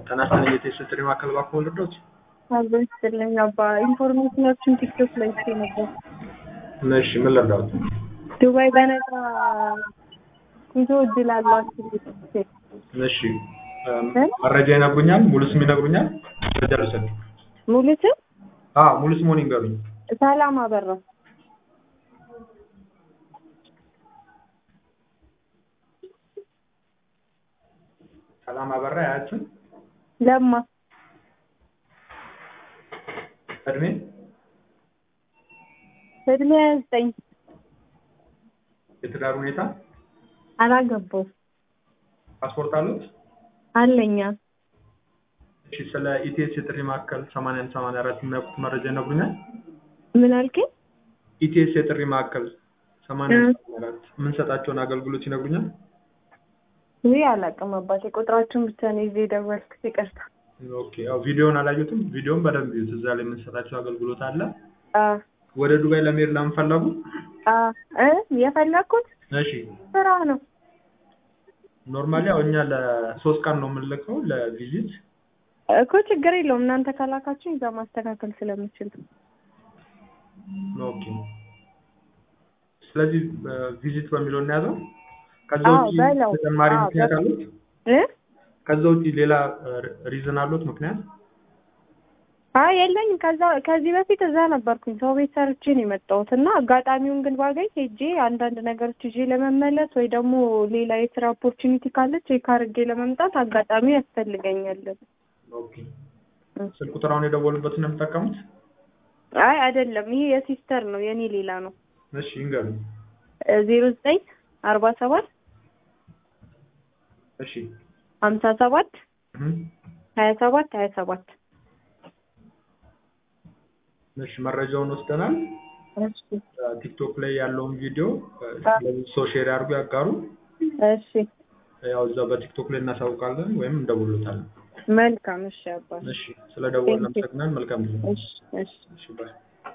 ጤና ይስጥልኝ የቴስት ማዕከል እባክዎ ልርዳዎት? አብሮ ይስጥልኝ አባ ኢንፎርሜሽኖችን ቲክቶክ ላይ አይቼ ነበር። እሺ ምን ልርዳዎት? ዱባይ በነፃ ጉዞ እድል አላችሁ ሴት እሺ መረጃ ይነግሩኛል? ሙሉ ስም ይነግሩኛል? መረጃ ልውሰድ። ሙሉ ስም አዎ ሙሉ ስምዎን ይንገሩኝ። ሰላም አበራ ሰላም አበራ ያችን ለማ እድሜ እድሜ ሀያ ዘጠኝ የትዳር ሁኔታ አላገባውም ፓስፖርት አሉት? አለኛ እሺ ስለ ኢቲኤስ የጥሪ ማዕከል 81 84 የሚያውቁት መረጃ ይነግሩኛል? ምን አልከኝ? ኢቲኤስ የጥሪ ማዕከል 81 84 የምንሰጣቸውን አገልግሎት ይነግሩኛል? ውይ አላውቅም አባቴ ቁጥራችሁን ብቻ ነው ይዤ የደወልኩት ይቅርታ ኦኬ ያው ቪዲዮውን አላዩትም? ቪዲዮውን በደንብ ይዩት። እዛ ላይ የምንሰጣቸው አገልግሎት አለ። አ ወደ ዱባይ ለመሄድ ለምን ፈለጉ? አ እ የፈለኩት እሺ ስራ ነው ኖርማሊ ያው እኛ ለሶስት ቀን ነው የምንልከው ለቪዚት እኮ ችግር የለውም እናንተ ካላካችሁ እዛ ማስተካከል ስለምችል ኦኬ ስለዚህ ቪዚት በሚለው እናያዘው ከዛ አዎ ውጪ በለው ተጨማሪ አዎ ምክንያት በለው አሉት እ ከዛ ውጪ ሌላ ሪዝን አሉት ምክንያት አይ የለኝም ከዛ ከዚህ በፊት እዛ ነበርኩኝ ሰው ቤት ሰርቼ ነው የመጣሁት እና አጋጣሚውን ግን ባገኝ ሄጄ አንዳንድ ነገሮች ይዤ ለመመለስ ወይ ደግሞ ሌላ የስራ ኦፖርቹኒቲ ካለ ቼክ አድርጌ ለመምጣት አጋጣሚ ያስፈልገኛል ኦኬ ስልክ ቁጥር አሁን የደወሉበትን ነው የምጠቀሙት አይ አይደለም ይሄ የሲስተር ነው የኔ ሌላ ነው እሺ ይንገሩኝ ዜሮ ዘጠኝ አርባ ሰባት እሺ ሀምሳ ሰባት እህ ሀያ ሰባት ሀያ ሰባት እሺ መረጃውን ወስደናል እሺ ቲክቶክ ላይ ያለውን ቪዲዮ ለብዙ ሰው ሼር ያድርጉ ያጋሩ እሺ ያው እዛ በቲክቶክ ላይ እናሳውቃለን ወይም እንደውሎታለን መልካም እሺ አባት እሺ ስለ ደወልን Thank you. አመሰግናለን መልካም ጊዜ እሺ እሺ እሺ ባይ